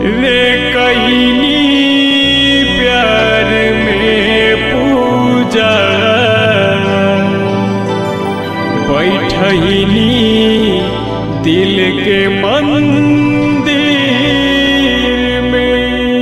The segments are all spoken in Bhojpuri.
रे कईनी प्यार में पूजा बैठनी दिल के मंदिर में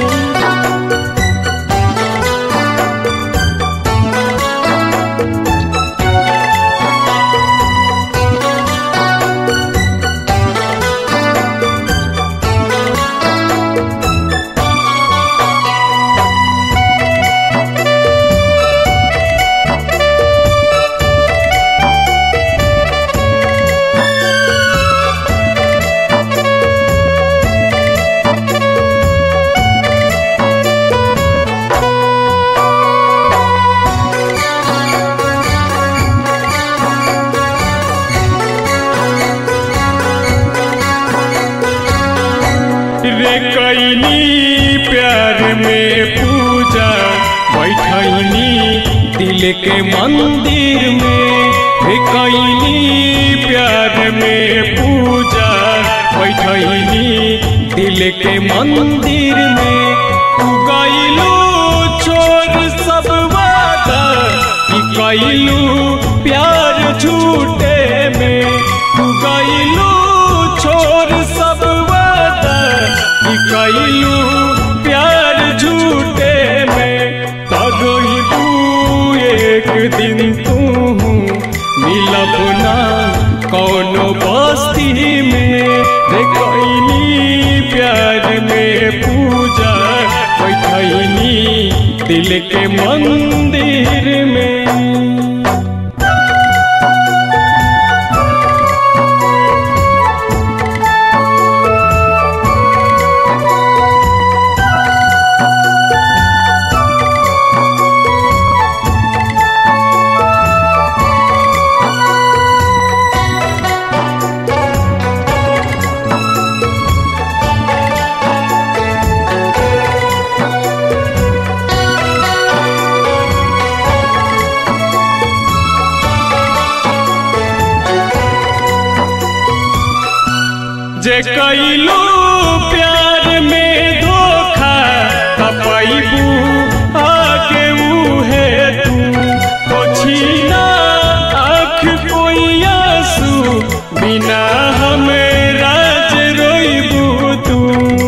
रे कैनी प्यार में पूजा बैठनी दिल के मंदिर में रे कैनी प्यार में पूजा बैठनी दिल के मंदिर में तू गईलू छोड़ सब वादा कि कैलू प्यार झूठे में तू गईलू छोड़ सब वादा कि कैलू प्यार झूठे में तगई तू एक दिन तू मिलब ना कौनो बस्ती में रे कैनी प्यार में पूजा बैठनी दिल के मंदिर में जे कैलू प्यार में धोखा तपैबू आगे उहे तू पोछीना आँख कोई आंसू बिना हमें राज रोइबू तू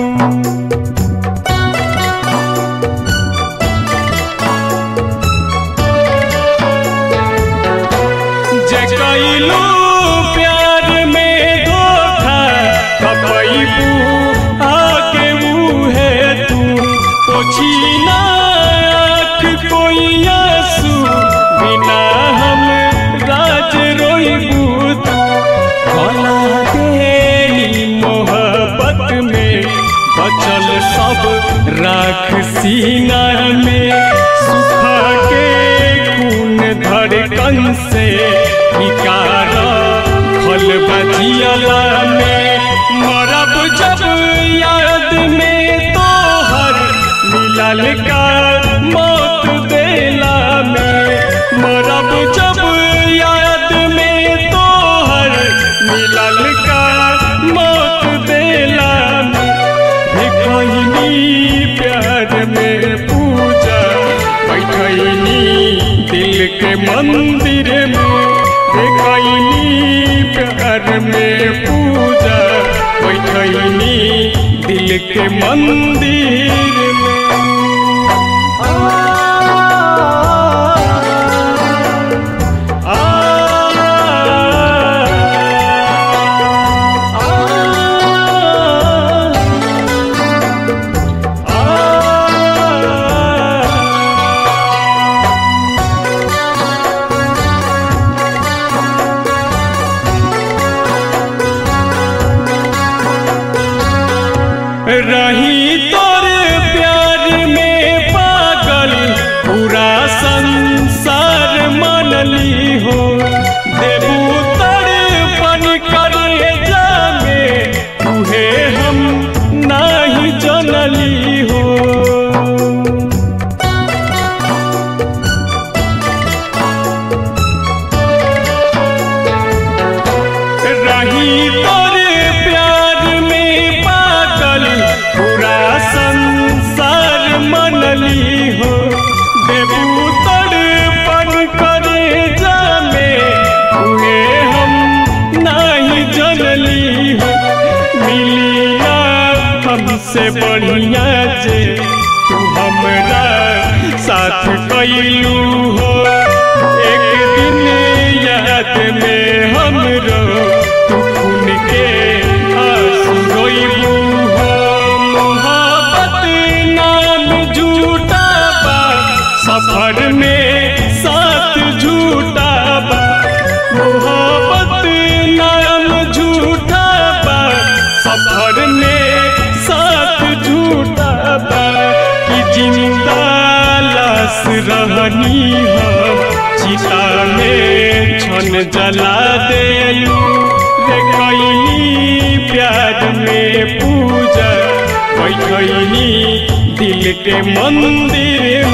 जगैलू प्यार में धोखा कपैबू आके मुहे तू पोछीना आँख कोई आंसू बिना हम राज रोइबू तू भला देनी मोहब्बत में बचल सब राख सीना में सुखा के खून धड़कन से निकार खल बजियला में मरब जब याद में तोहर मिलल का मौत देला में मरब जब याद में तोहर मिलल का मौत देला में रे कहनी प्यार में पूजा बैठनी दिल के मंदिर में रे कहनी प्यार में पूजा बैठनी दिल के मंदिर में आ, रही तोर प्यार में पागल पूरा संसार मनली हो देबू तड़पन करे जामे तुहे हम नाही जनली हो रही तोरे प्यार में पागल जनली हो मिली ना हमसे बढ़िया जे तू हमरा साथ कैलू हो एक दिन याद में हमरो तू खून के आंसू रोइबू हो मोहब्बत नाम झूठा बा सफर में साथ झूठा बा मोहब्बत नाम झूठा बा सफर में साथ झूठा बा कि जिंदा लाश रहनी हो चिता में छन जला देलू रे कैनी प्यार में पूजा बैठनी दिल के मंदिर